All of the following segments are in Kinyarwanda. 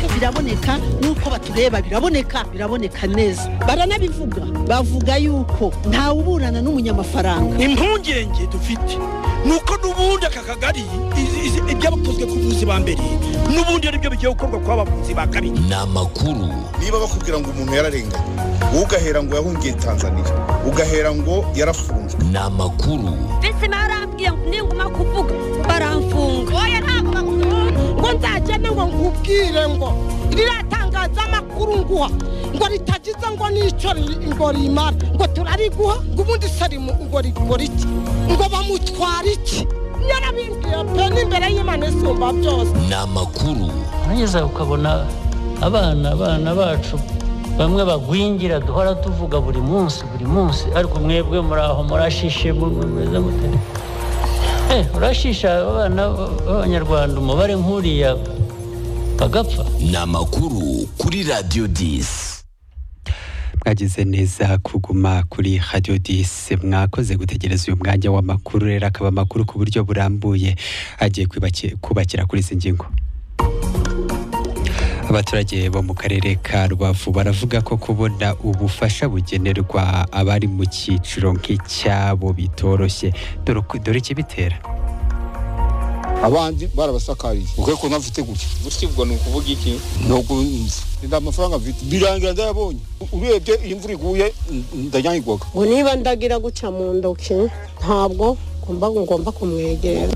biraboneka nk'uko batureba biraboneka biraboneka neza baranabivuga bavuga yuko ntawe uburana n'umunyamafaranga impungenge dufite ni uko n'ubundi aka kagari ibyabakozwe ku buvuzi ba mbere n'ubundi ari byo bigiye gukorwa ku bavuzi ba kabiri ni amakuru niba bakubwira ngo umuntu yararenganye ugahera ngo yahungiye tanzania ugahera ngo yarafunzwe ni amakuru mbese barambwiye ngo ninguma kuvuga baramfunga oya ntabwo bakuvuga ngo nzagende ngo nkubwire ngo riratangaza amakuru nguha ngo ritagize ngo n'icyo ngo rimara ngo turariguha ngo ubundi se ngo rigura iki ngo bamutwara iki yarabimbwiye pe n'imbere y'imana isumba byose ni amakuru urageza ukabona abana abana bacu bamwe bagwingira duhora tuvuga buri munsi buri munsi ariko mwebwe muri aho murashishe mumeze mute urashisha abana b'abanyarwanda umubare nk'uriya bagapfa ni amakuru kuri radiyo disi mwagize neza kuguma kuri radiyo disi mwakoze gutegereza uyu mwanya w'amakuru rero akaba amakuru ku buryo burambuye agiye kubakira kuri izi ngingo abaturage bo mu karere ka rubavu baravuga ko kubona ubufasha bugenerwa abari mu cyiciro nk'icyabo bitoroshye dore ikibitera abandi barabasakariye ukwiye ko ntafite gutya gutya ubwo ni ukuvuga iki ni ukunzi nta mafaranga mfite birangira ndayabonye urebye iyo imvura iguye ndanyagirwaga ngo niba ndagira guca mu ntoki ntabwo ngomba kumwegera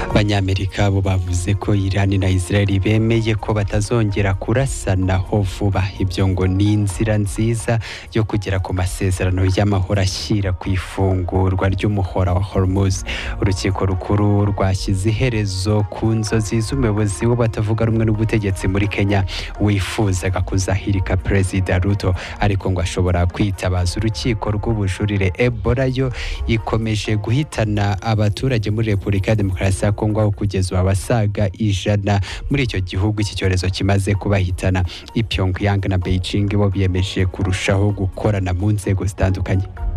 abanyamerika bo bavuze ko irani na israel bemeye ko batazongera kurasanaho vuba ibyo ngo ni inzira nziza yo kugera ku masezerano y'amahoro ashyira ku ifungurwa ry'umuhora wa hormuz urukiko rukuru rwashyize iherezo ku nzozi z'umuyobozi batavuga rumwe n'ubutegetsi muri kenya wifuzaga kuzahirika perezida ruto ariko ngo ashobora kwitabaza urukiko rw'ubujurire ebola yo ikomeje guhitana abaturage muri repubulika ya demokarasi ya kongo aho kugeza abasaga ijana muri icyo gihugu iki cyorezo kimaze kubahitana ipyongyang na beijing bo biyemeje kurushaho gukorana mu nzego zitandukanye